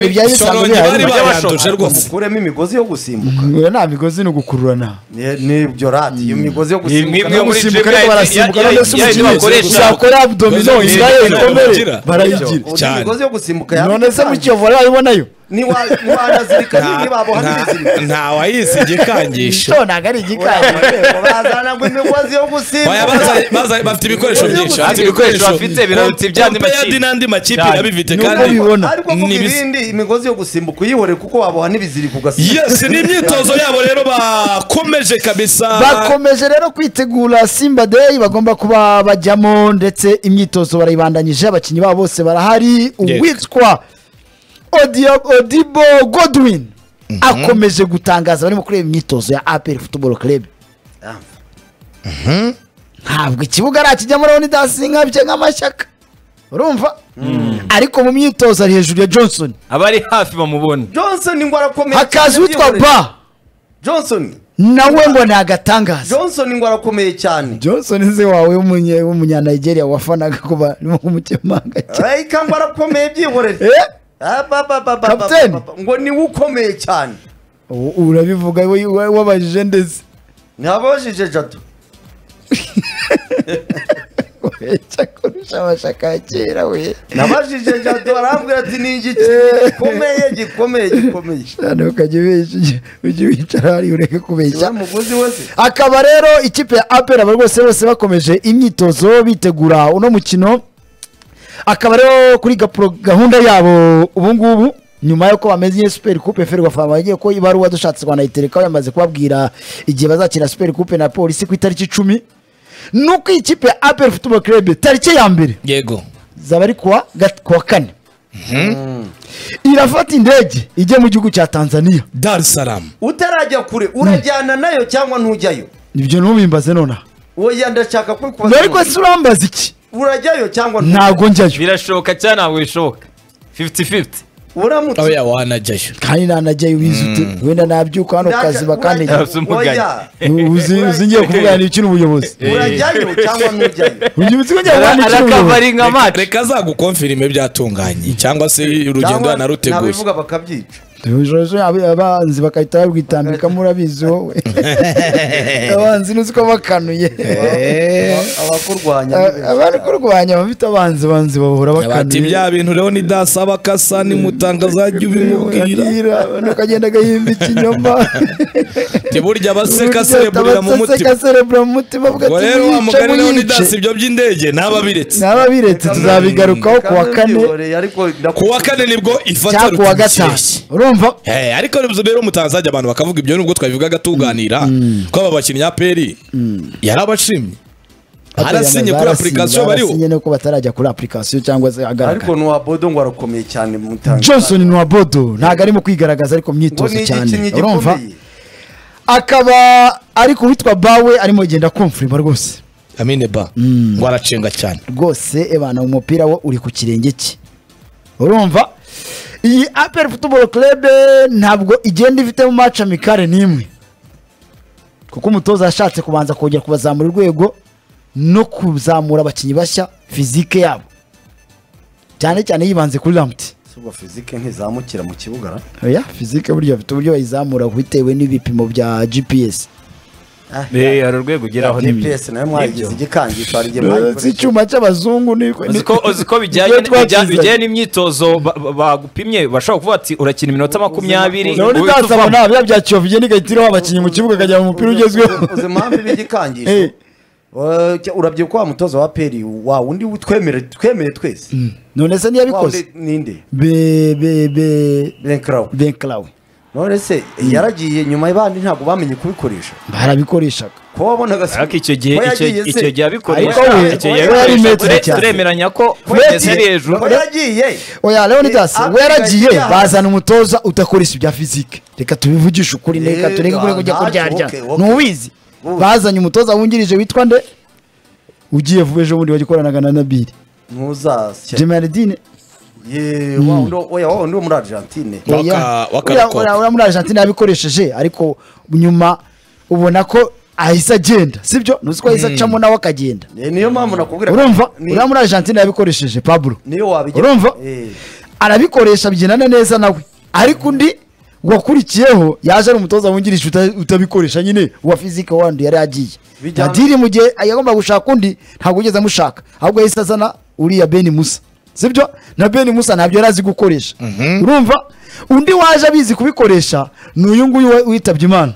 ibya bisanzwe bihari bari baranduje rwose mukuremo imigozi yo gusimbuka Ngo nta migozi ni ugukururana Ni- nibyo radiyo iyo migozi yo Ni- gusimbuka ni- nayo- muri gusimbuka gym ariko ya- barasimbuka ya- none se ya- ya- umukino bakoresha- uzakora abdomino Bakoresha- israel ikomere Bakoresha- barayigira Undi cyane. imigozi yo gusimbuka none se mu kiyovu barayibonayo niwa niwanazirika nini baboha nta- n'ibiziriko nta wayizi igikangisho icyo ntabwo ari igikari bazana ngo imigozi yo Baya gusimbuka bazanye- bazanye- bafite ibikoresho byinshi Bafite ibikoresho bafite, birarutse iby'andi makipe makipe. n'andi makipe Cyane. irabifite ni uko kandi bibona ariko kuko Ni ibizi- ibindi imigozi yo gusimbuka uyihore kuko waboha n'ibiziriko ugasimbuka yes ni imyitozo yabo rero bakomeje kabisa bakomeje rero kwitegura simba deyi bagomba kuba bajyamo ndetse imyitozo barayibandanyije abakinnyi babo bose barahari uwitwa Odio- odibo godwin akomeje gutangaza barimo kureba imyitozo ya aperi futuboro kerebe Ah. ntabwo ikibuga arakijyamo urabona idasingabye nk'amashyaka urumva ariko mu myitozo ari hejuru ya johnson abari hafi bamubona johnson ngo arakomeye hakaza uwitwa byihorere. ba johnson nawe ngo ni agatangaza johnson ngo arakomeye cyane johnson se wawe w'umunye- w'umunyanigeria wafanaga kuba umukemanga cyane rayika ngo arakomeye byihorere Eh? Ah, ba, ba, ba, ba, ba, Captain. ba, ba. ngo niwe ukomeye cyane U- urabivuga we- we- wabajije ndetse ntababajije jado Weca kurusha amashaka ya kera we nabajije jado arambwira ati ni igiki gikomeye gikomeye gikomeye cyane ukajya ubesha ujya- ujya wicara hari ureke kubeshya ya mugozi we se akaba rero ikipe ya apera aba rwose bose bakomeje imyitozo bitegura uno mukino akaba rero kuri gapro- gahunda yabo ubungubu nyuma y'uko bamenye super coupe ferwafa bagiye ko ibaruwa dushatse rwanayitereka yamaze kubabwira igihe bazakina super coupe na polisi ku itariki icumi nuko iyi kipe ya apera football club tariki ya mbere yego zaba ari kuwa gat- kuwa kane irafata indege ijya mu gihugu cya tanzania dar es salaam utarajya kure urajyana nayo cyangwa ntujyayo ibyo ntubimbaze nonaha oya ndashaka kubikubaza ariko si urambaza iki urajyayo cyangwa ntujyayo ntabwo njyayo birashoboka cyangwa ntabwo bishoboka 50-50 aho uramutse wanajyayo kandi nanajyayo wize ute wenda nabyuka hano ku kazi bakandega Urajya- uzi uzi ngiye kuvuganira ikintu ubuyobozi urajyayo cyangwa ntujyayo uzi uzi ko ngiye kuvuganira ikintu arakava ubuyobozi ari nka mace reka zagukonfirime byatunganye cyangwa se urugendo Cyangwa yanaruteguye nabivuga bakabyica Ejo- ejo ab- abanzi bagahita babwitambikamo urabizi wowe abanzi n'uzi ko bakanuye abakurwanya A- abari kurwanya abafite abanzi abanzi bahora bati bakanuye bya bintu rero nidasaba kasa nimutangazajya ubimubwira Urabwira, nukagenda agahimba ikinyoma ntiburya Urya abaseka serebura mu abataseka mutima serebura mu mutima avuga ngo ati rero wa mwice mugani rero nidasi muyice ibyo by'indege ntababiretse naba biretse tuzabigarukaho ku wa kane ku wa kane nibwo ifata cyangwa ku wa ruti gatanu ikireshye urumva Hey, ariko nizo rero umutanzajya abantu bakavuga ibyo nubwo twabivugaga tuganira ko aba bakinnyi ya peri yarabashimye arasinye kuri apurikasiyo bariho arasinye nuko batarajya kuri apurikasiyo cyangwa se ariko agaragara nuwa bodo ngo arakomeye cyane mutangaza johnson ni uwa bodo ntabwo arimo kwigaragaza ariko mu ngo myitozo ni cyane igikinyi urumva gikomeye akaba ariko uwitwa bawe arimo kugenda kumfurima rwose amine ba ngo aracenga cyane rwose ebana umupira wo uri ku kirenge cye urumva iyi aperi futuboro kerebe ntabwo igenda ifitemo maci amikare n'imwe kuko umutoza yashatse kubanza kongera kubazamura urwego no kuzamura abakinnyi bashya fizike yabo cyane cyane yibanze kuri ramuti si ubwo fizike ntizamukira mu kibuga ra? oya fizike burya bafite uburyo bayizamura bitewe n'ibipimo bya gps Ah, hari urwego ugeraho n'ibindi GPS nayo mwayigize igikangisho hari igihe si mwayikoresha icyuma cy'abazungu ni uziko uziko bijyanye bijya- bijyanye n'imyitozo ba- ba- bagupimye bashobora kuvuga ati urakina iminota makumyabiri none uhita uvamo. ndazabona bya bya kiyovu igenda igahita iriho abakinnyi mu kibuga akajya mu mupira ugezweho uzi impamvu iba igikangisho Eh. Eh, cya- urabyibuka wa mutoza wa peri wa undi twemere twemere twese none se Wa ntiyabikoze undi ninde be be be renkarawe benkarawe none se yaragiye nyuma y'abandi ntabwo bamenye kubikoresha barabikoreshaga kuba wabonaga se- ariko icyo gihe ko icyo yagiye se- icyo gihe Ariko abikoresha we- icyo we gihe yari abikoresha metero ture- cyane. turemeranya ko ko kugeza ari yagiye- hejuru ko yagiye oya leonidas Eh, we yaragiye Afrika bazana umutoza udakoresha ibya fizike reka tubivugishe ukuri ne, reka Eh, tureke kureka ujya ah, kuryarya okay, okay. ntubizi Uzi. bazanye umutoza wungirije witwa nde ugiye vuba ejo bundi wagikoranaga na nabiri ntuzasya jemardine Ye, wa wundi wo- oya, wa wundi wo muri argentine Waka- wakarakora. uriya muri argentine yabikoresheje ariko nyuma ubona ko ahise agenda sibyo ntuzi ko ahise acamo nawe akagenda Eh, niyo mpamvu nakubwira urumva Ni- uriya muri argentine yabikoresheje pablo niyo wabigira urumva Eh, arabikoresha bigendana neza nawe ariko undi wakurikiyeho yaje ari umutoza wungirije uta- utabikoresha nyine wa fizike wandi yari yagiye Bijyana- nadiri mu gihe yagomba gushaka undi ntabwo yigeze amushaka ahubwo yahise azana uriya beni musa sibyo na beni musa ntabyo yari azi gukoresha urumva undi waje abizi kubikoresha ni uyu nguyu wa- witabye imana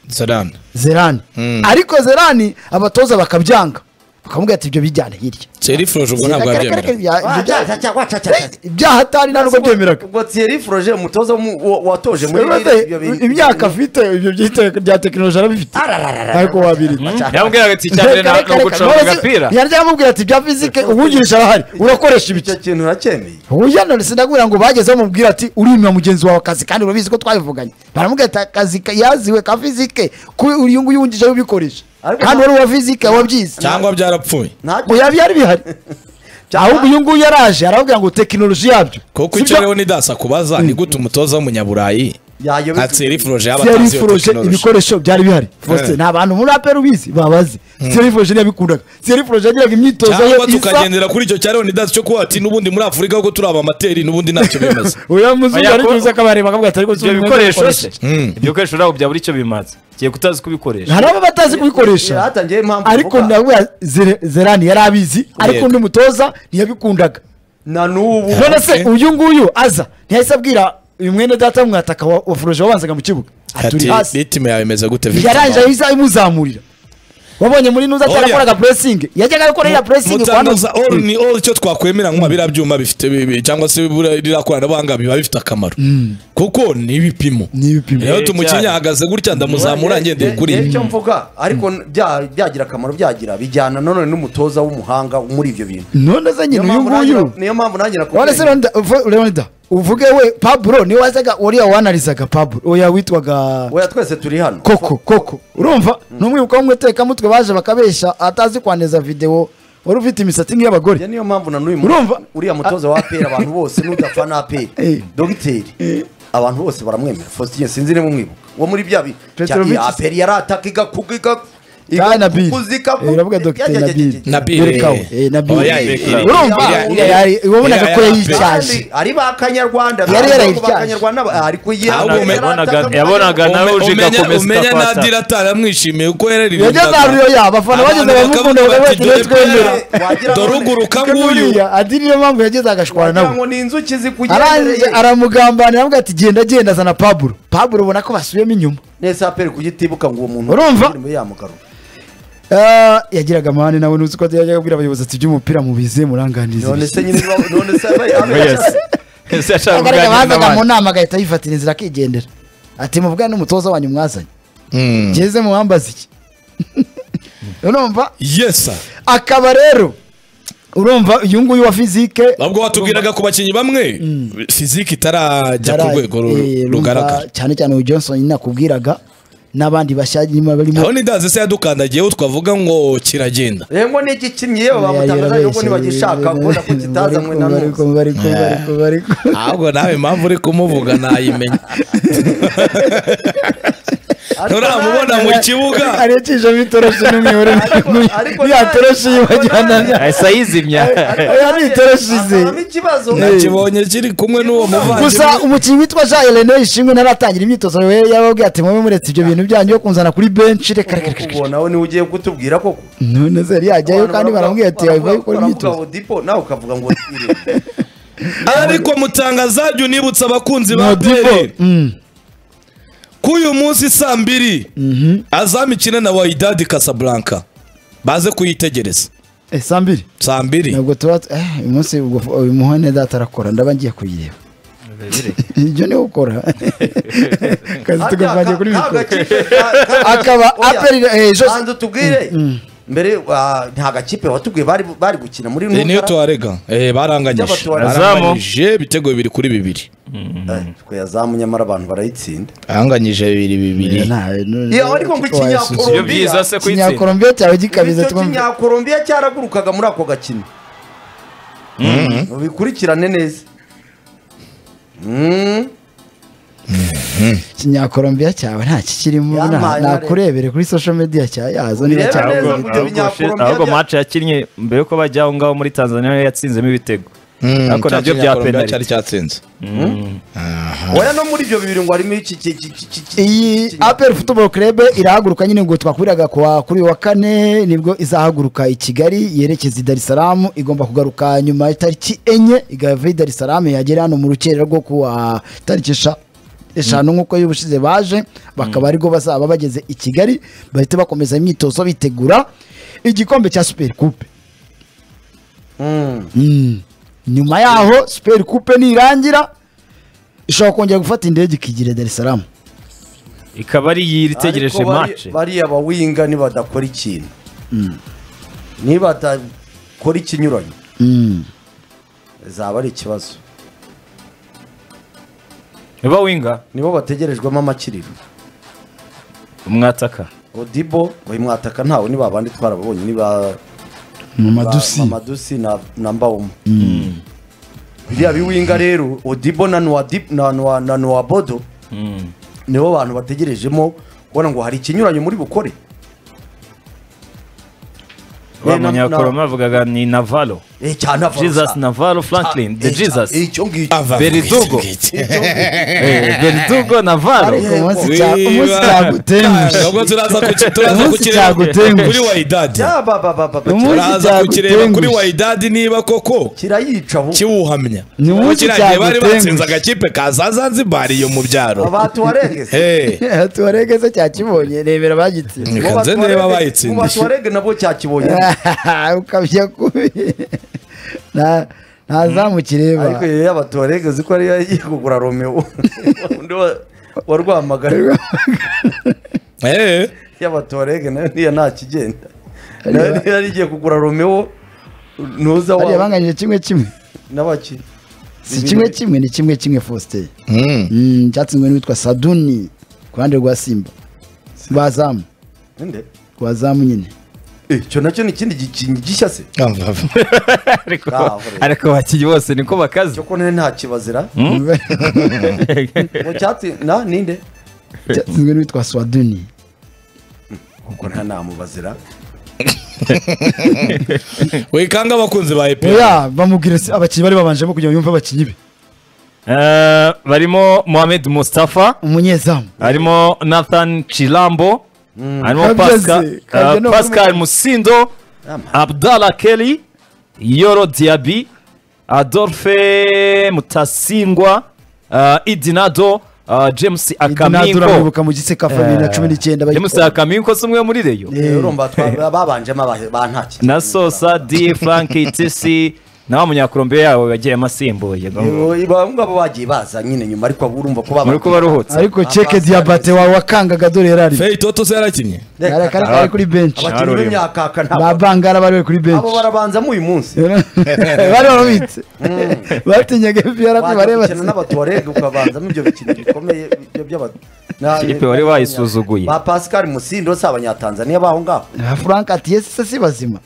zerani zerani Mm. ariko zerani abatoza bakabyanga bakamubwira ati ibyo bijyana hirya ceri foroje ubwo ntabwo Karekare- yabyemera ibya- ibyo bya- wacacacaca ibyaha atari nta nubwo byemeraga ubwo thierry froge umutoza w'umu- wa- watoje muri Urumva se, imyaka afite ibyo byita- bya tekinoloji arabifite ariko wabirika yambwiraga ati icya mbere ni ugucunga agapira yari yamubwira ati bya fizike uwungirisha arahari urakoresha ibiki icyo kintu uracyemeye uyana sinagubwira ngo bagezeho mubwira ati urimira mugenzi wawe akazi kandi urabizi ko twabivuganye baramubwira ati akazi ka- yaziwe ka fizike ko uyu nguyu wungirisha ubikoresha Ariko- kandi wari uwa fizike wabyize cyangwa byarapfuye ngo yabi yari bihari ahubwo uyu nguyu yaraje arababwira ngo tekinoloji yabyo kuko Sibyo? icyo rero nidasa kubaza ni gute umutoza w'umunyaburayi Yayobejwe. nka ceri foroje yaba Thierry atazi iyo Froge tekinoloji ibikoresho byari bihari Faustin, Eh. ni abantu muri apera ubizi babazi Thierry Froge niyo yabikundaga Thierry Froge yagiraga imyitozo ye cyangwa isa tukagendera kuri icyo cya leonidas cyo kuba ati n'ubundi muri afurika kuko turi abamateri n'ubundi ntacyo bemeza uya muzungu Oya, ari ko- kuza kabareba akavuga ati ariko si ibyo umwe bikoresho ukoresha." se ibyo bikoresho ntabwo byabura icyo bimaze kigiye kutazi kubikoresha hari abo batazi kubikoresha hatangiye impamvu ariko mvuga. nawe Zere- zerani yari abizi ariko Yego. undi mutoza ntiyabikundaga na n'ubu none se Okay. uyu nguyu aza ntiyahise abwira uyu mwene data w'umwataka wa wa Froge wabanzaga mu kibuga aturi ati hasi ritime yawe imeze gute Victor yarangije Mama? ahise imuzamurira wabonye muri nuza Oya. atarakoraga puresingi yajyaga akora iriya puresingi kwa mutangaza nuza all ni all icyo twakwemera nko biriya byuma bifite bibi cyangwa se buriya ririya koranabuhanga biba bifite akamaro kuko ni ibipimo Ni ibipimo. rero Eh, tumukinnyi cyane. ahagaze gutya ndamuzamura ngendeye kuri Reba icyo mvuga ariko bya- byagira akamaro byagira bijyana none n'umutoza w'umuhanga muri ibyo bintu none se nyine uyu nguyu niyo mpamvu nanjye Wale se nakubwiye Leonida, uvu- Leonida, uvuge we Pablo ni wazaga wariya wanalizaga Pablo oya witwaga oya twese turi hano Koko Koko urumva ni umwibuka w'umutekamutwe baje bakabesha atazi kwaneza video wari ufite imisatsi Njye nk'iy'abagore niyo mpamvu na n'uyu Urumva? muntu uriya mutoza wa aperi abantu bose n'udafana aperi Eh. dogiteri abantu bose baramwemera Faustin sinzi niba umwibuka uwo muri bya bi Petrovic. aperi yari ataka igakuka Kandi na Bill. igakuka Eh, uravuga Dr. Nabil. Nabil, Dore kawe. eh. Eh, Nabil. Oya, eh, eh. urumva Iriya- iriya yari- wabonaga iriya ko yari yayicyaje ari ba kanyarwanda Yari yarayityaje. ariko ye Ahubwo yari yabonaga- ataka- yabonaga na- nawe Ume- uje umenya- igakomeza umenya utafata. nadira ataramwishimiye kuko yararirimbaga yageze ahantu yoya abafana bageze bamukunda bakavuga ati ntitwemera wagira ngo- dore uguruka kuko nk'uyu n'uriya adiri niyo mpamvu yageze agashwana wagira nawe ngo ni inzuki arangije zikugendereye aramugambanira aramubwira ati genda genda azana Pablo Pablo ubona ko basubiyemo inyuma nese aperi kugitibuka ngo uwo muntu Urumva? indirimbo yamugarura Ah, yagiraga amahane nawe nuzi ko yajyaga abwira abayobozi ati iby'umupira mubize muranganiriza none se ibiki." nyine none se abe- abe- Yes. Ese yashaka Abagaraga kuganira bazaga mu n'abandi. nama agahita yifatira inzira akigendera ati muvugane n'umutoza wanyu mwazanye Mm. ngeze muwambaza iki urumva yes sir. akaba rero urumva uyu nguyu wa fizike ahubwo watubwiraga ku bakinnyi bamwe fiziki itarajya ku Yaraye, rwego ru- eh, rumva, rugaragara cyane cyane uyu Johnson nyine nakubwiraga n'abandi bashyagirimo barimo aho nidazi se yadukandagiyeho twavuga ngo kiragenda rego n'igikinnyi yewe bamutangaza yuko ntibagishaka kubona ko kitaza mwe na Bariko, none bariko, bariko, bariko. ahubwo nawe impamvu uri kumuvuga nayimenya nturamubona mu kibuga arecishamo itoroshi n'umuyoboro ariko yatoroshi nta- yibajyana ahise ayizimya oya ni itoroshi ze akabamo ikibazo Eh. nakibonye kiri kumwe n'uwo gusa muvandimwe umukinnyi witwa jean helene ishimwe ntaratangira imyitozo we yababwiye ati mube muretse ibyo bintu byanyu yo kunzana kuri benshi reka reka reka, reka ubwo nawe niwe ugiye kutubwira koko none se yari yajyayo Abantu kandi baravuga- baramubwira ati baravuga- yavuye gukora baravuga imyitozo ngo dipo nawe ukavuga ngo ariko mutangazaje unibutsa abakunzi ba Modibo peri ko uyu munsi saa mbiri azamikina na wayidadi kasablanka baze kuyitegereza saa mbiri saa mbiri ntabwo tuba eh, uyu munsi ubwo- uyu muhane data arakora ndaba ngiye kuyireba ibyo niwe ukora kazi tugapangiye kuri mikoro akaba aperi eh, Jose- hanze utubwire mbere ah, nta gakipe watubwiye bari bari gukina muri Eh, niyo Nukara. tuwarega eh baranganyije Y'abatuwarega. baranganyije ibitego bibiri kuri bibiri Eh, twe yazamu nyamara abantu barayitsinda baranganyije bibiri bibiri Nta- n- Iyo ariko ngo kuko wayasubiza. ikinyakuru- ibyo byiza se kuyitsinda kinyakorombiya cyawe gikabiza icyo twumve kinyakorombiya cyaragurukaga muri ako gakino bikurikirane neza Mm. kinyakorombiya cyawe nta kikirimo Yampaye na- na rero. nakurebere kuri social media cya yazo niba Urebe cyakora neza ahubwo gute ahubwo binyakorombiya ahubwo bya- match yakinnye mbere yuko bajya aho ngaho muri tanzania yatsinzemo ibitego ariko nabyo bya penaliti cyari cyatsinze oya no muri ibyo bibiri ngo harimo iki iki- iki- iki- iki- iki- iyi iki- apel football club irahaguruka nyine ngo twakubiraga kuwa kuri uyu wa kane nibwo izahaguruka i kigali yerekeza i dar es salaam igomba kugaruka nyuma ya tariki enye igava i dar es salaam yagera hano mu rukerera rwo kuwa tariki esha- eshanu nk'uko y'ubushize baje bakaba aribwo bazaba bageze i kigali bahite bakomeza imyitozo bitegura igikombe cya super coupe Mm. Mm. nyuma yaho super coupe nirangira ishobora kongera gufata indege ikigira i dar es salaam ikaba ari iyi itegereje Ariko bari- mace bariya bawinga nibadakora ikintu nibadakora ikinyuranyo Mm. zaba ari ikibazo niba winga nibo bategerejwemo amakiriro umwataka odibo uyu mwataka ntawe ni babandi twarababonye ni ba mu ba- madusi Mamadusi na na mbawoma biriya biwinga rero odibo na nuwa Dip- na nuwa na nuwa bodo nibo bantu bategerejemo kubona ngo hari ikinyuranyo muri bukore wa Eh, na- na- munyakoroma bavugaga ni navalo eh, cyane avaro jesus sa- navalo franklin the Eh, cya- jesus eh, icyo ngicyo Beridugo. Eh, verdugo navalo ariko umunsi Wiba. cya- umunsi cyagutengushye Ntabwo turaza kuki- turaza Umunsi kukireba cyagutengushye. kuri wayidadi Ya, ba- ba- ba- ba- ba- Umunsi turaza kukireba kuri cyagutengushye. wayidadi niba koko kirayica ubu kiwuhamya Ni umunsi Kiriya gihe bari cyagutengushye. batsinze agakipe ka za zanzibar iyo mu byaro abatu waregese Eh, tuwaregeze cyakibonye rebera bagitsinda Reka nze niba bayitsindiye. warege nabwo cyakibonye ukabya kubi nta nta zamu kireba ariko iyo y'abatuwarege uzi ko ariyo yagiye kugura romeo undi wa- wa rwamagana eh, y'abatuwarege nayo niyo nta kigenda nayo niyo yari igiye kugura romeo ntuza bariya wa banganyije kimwe kimwe n'abaki si kimwe kimwe ni kimwe kimwe faustin mm. Mm, cyatsinzwe n'uwitwa saduni ku ruhande rwa simba rwazamu Nde? rwazamu nyine Eh, icyo nacyo ni ikindi gikingi gishya se ariko Navalo. ariko abakinnyi bose niko bakaze cyo ko nayo nta kibazira mu cyatsi na ninde cyatsinzwe n'uwitwa swaduni kuko nta namubazira wikanga abakunzi ba epr oya bamubwira se- abakinnyi bari babanjemo kugira ngo yumve abakinnyi be Eh, barimo mohamed mustafa umunyezamu harimo nathan chilambo harimo Kabyaze, Pascal- kabya eh, no pascal kuri- musindo Ama. abdallah kelly yoro diaby adolphe mutasingwa eh, idinado eh, james idinadura akamingo mwibuka mu giseka bibiri na cumi n'icyenda bari- james akamingo si umwe muri reyo Eh. urumva twa- babanjemo abahe- ba nta kintu na sosa di frank tisi nawe munyakurombe yawe yagiyemo asimbuye Eh, bamwe baba bagiye baza nyine nyuma ariko urumva ko baba muri kuba ruhutse ariko ceke diabate wawe wakangaga dore yari arimo fei toto se yarakinnye Reka, Yari akari- ari kuri benshi abakinnyi ba b'imyakaka ntabwo bangara bari bari kuri abo benshi barabanzamo uyu munsi bari barabitse batinyaga fpr ko wajya gukina bareba n'abatuwarege ukabanzamo ibyo bikino bikomeye ibyo by'aba na- Kipe wari wayisuzuguye. ba pascal musindo si abanyatanzaniya baho ngaho frank ati yesi se si bazima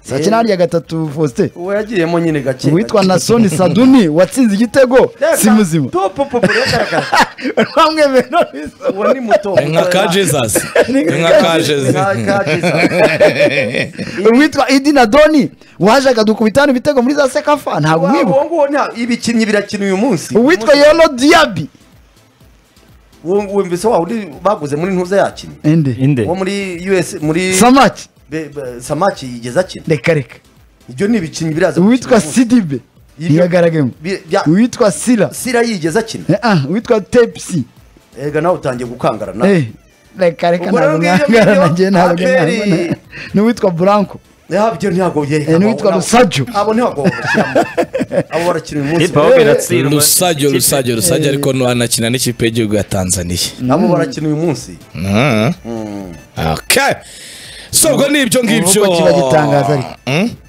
saa cyenda harya gatatu faustin uwo yagiyemo nyine gake uwitwa nasoni saduni watsinze igitego si muzima bamwemeye n'abizima. uwo ni muto nka ka jesus nka ka jesus uwitwa idina doni wajaga dukubitana ibitego muri za sekafa ntabwo umwibuka ibikinnyi birakina uyu munsi uwitwa yono diabi Uwo- wumvise wa undi baguze muri ntuza yakinnye inde inde uwo muri us muri samaki Be- be- samaki yigeze akina reka reka ibyo ni ibikinnyi biraza uwitwa gukina uyu sidibe Ibyo- ntiyagaragayemo munsi. Bi- bya- uwitwa sira sira yigeze akina Eh, ah, uwitwa tepsi ega nawe utangiye gukangara na Eh, reka reka Ubwo ntabwo rero ngiyo mwangara video nagiye ntabwo Aperi- mwabona n'uwitwa buranko Eh, byo ntabwo byereka Eh, n'uwitwa abo- Rusajo. abo ntabwo babashyiramo abo barakina uyu munsi kipe aho biratsinda rusajyo rusajyo rusajyo ariko anakina n'ikipe y'igihugu ya tanzaniya abo barakina uyu munsi Mm. Okay. so ubwo ni ibyo ngibyo Ubwo kiba gitangaza ariko. Mm?